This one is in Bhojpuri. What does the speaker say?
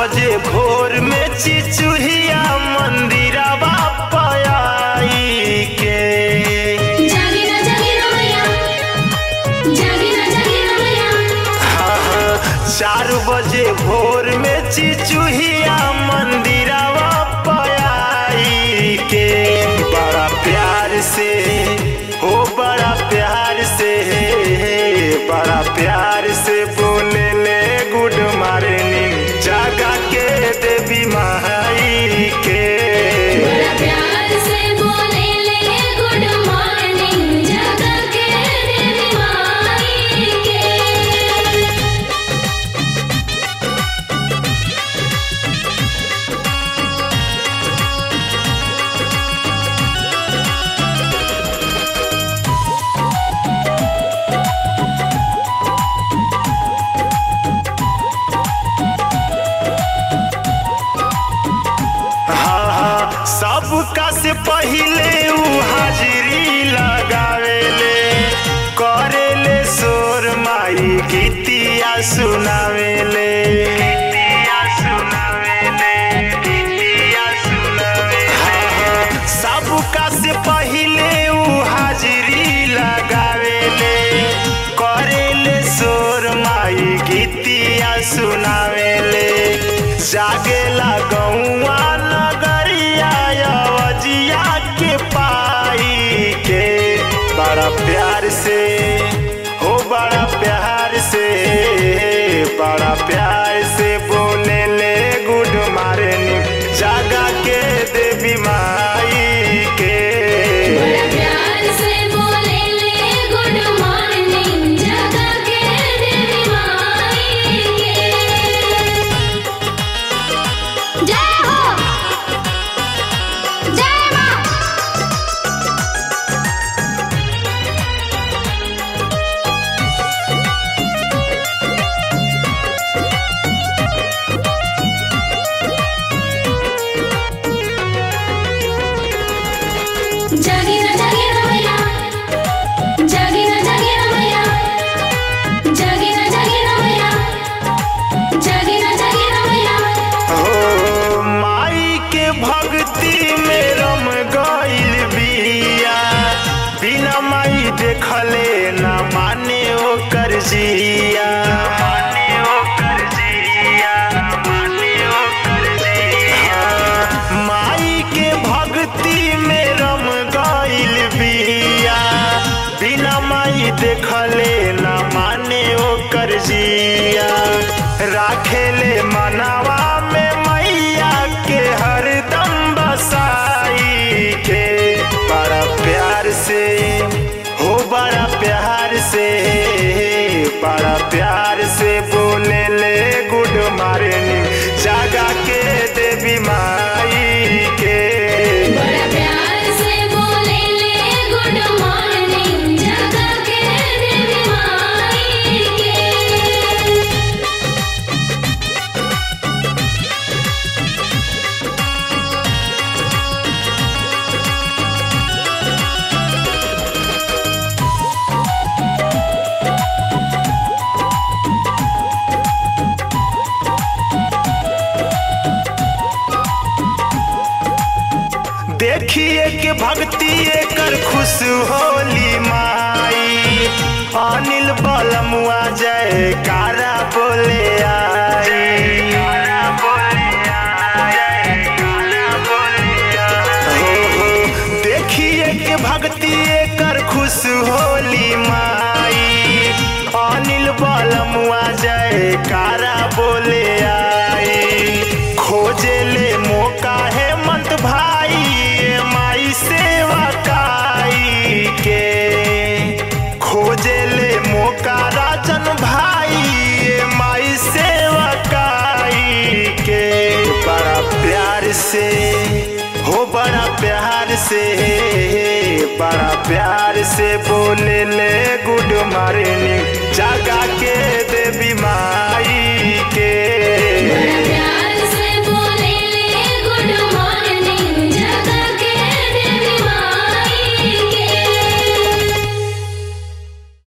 बजे भोर में चिचुहिया मंदिरवा पयाई के जागी ना जागी ना मैया जागी ना जागी ना मैया हाँ, हाँ, चार बजे भोर में चिचुहिया मंदिरवा पयाई के बड़ा प्यार से हो बड़ा प्यार से बड़ा प्यार से बोले ले गुड मॉर्निंग जागा के देवी माई के बड़ा प्यार से बोले ले गुड मॉर्निंग जगा के देवी माई के हाँ हाँ सबका से पहिले उ हाजिरी लगावेले करेले सोर माई गीतिया सुनावेले गीतिया सुनावेले गीतिया सुनावेले हाँ हाँ सबका से पहिले उ हाजिरी लगावेले करेले सोर माई गीतिया सुनावेले जागेला गौआ नगरिया अवजिया के पाई के बड़ा प्यार से हो बड़ा प्यार से बड़ा प्यार से बोले ले गुड मॉर्निंग जागा के देवी माई के बड़ा प्यार से बोले ले गुड मॉर्निंग जगा के देवी माई के जय हो जय मां जागी ना जागी ना मैया जागी ना जागी ना मैया जागी ना जागी ना मैया जागी ना जागी ना मैया हो माई के भक्ति में रम गइल बिया बिना माई देखले ना माने ओकर जिया माने ओकर जिया माने ओकर जिया माई के भक्ति में रम गइल बिया बिना माई देखले ना माने ओकर जिया राखेले मनावा में मैया के हरदम बसाई के बड़ा प्यार से हो बड़ा प्यार से बड़ा प्यार से बोले ले गुड मॉर्निंग जागा के देवी माई के बड़ा प्यार से बोले ले गुड मॉर्निंग जगा के देवी माई के देखिए के भक्ति कर खुश होली माई अनिल बलमुआ जय कारा बोले आई हो हो देखिए के भक्ति कर खुश होली माई अनिल बलमुआ जय कारा बोले आई खोजे ले मौका है मंत भाई ये माई सेवा काई के खोजे ले मौका राजन भाई ये माई सेवा काई के बड़ा प्यार से हो बड़ा प्यार से बड़ा प्यार से बोले ले गुड मॉर्निंग जागा के देवी माँ